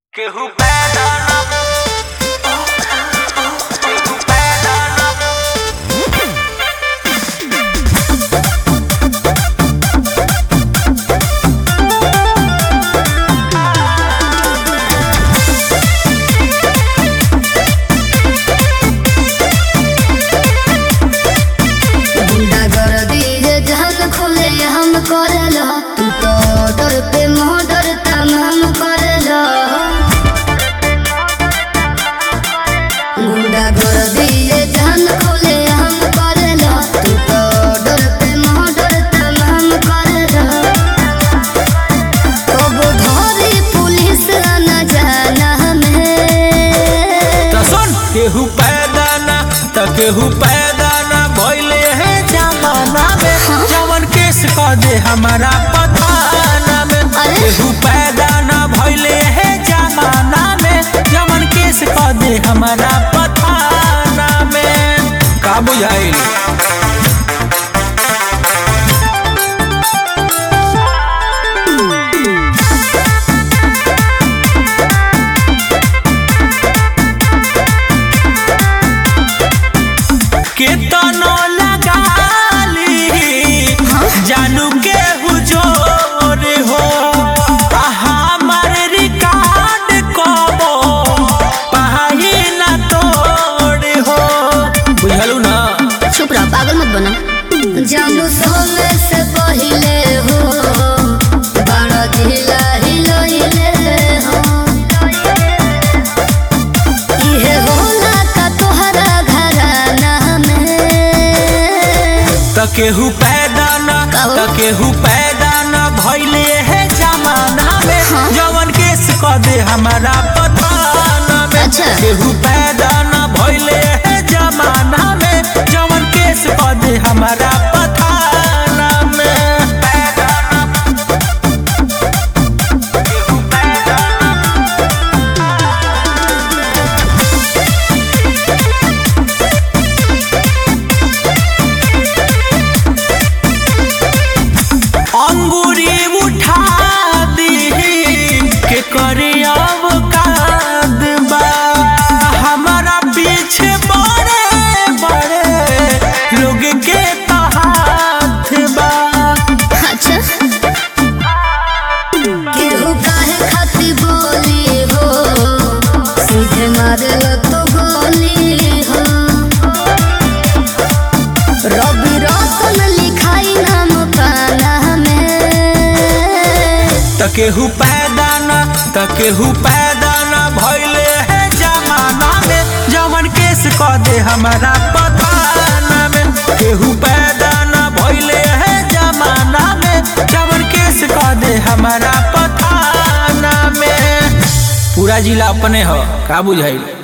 केहू पैदा न केहू पैदा न गुंडागर्दी जे जहन खोले हम करेला तू तो डर पे मोडर तमाम करेला गुंडागर्दी जे जहन खोले हम करेला तू तो डर पे मोडर तमाम करेला कब धरी पुलिस न जाना हमें त सुन केहू पैदा न त केहू पैदा न भइले है जमाना में जवन केस क दे हमारा पताना में अरे? केहू पैदा न भइले है जमाना में जवन केस क दे हमारा पताना में का बुझाइल केतनो लगाली जानू के हुजोर हो आ हमार रिकॉर्ड कबो पाही ना तोड़ हो बुझलू ना चुप रहो पागल मत बना जानू सोने से पहिले हो बड़ा ढीला हिलोइले हो इहे होला का तोहरा घराना में त केहू पैदा ना कहो। त केहू पैदा ना भइले है जमाना में हाँ। जवन केस क दे हमारा पताना में अच्छा। केहू पैदा ना भइले है जमाना में जवन केस क दे हमारा पताना में पैदा ना केहू पैदा ना अंगूरी उठा दी के करे अब काद बा हमारा पीछे बड़े बड़े लोग के तो हाथ बा अच्छा केहू काहे खातिर बोली हो सीधे मारल तो गोली हो रवि रतन लिखाई नाम पाना में त केहू पैदा न त केहू पैदा न भइले है जमाना में जवन केस क दे हमारा पताना में केहू पैदा न भइले है जमाना में जवन केस क दे हमारा पताना में पूरा जिला अपने हो का बुझाइल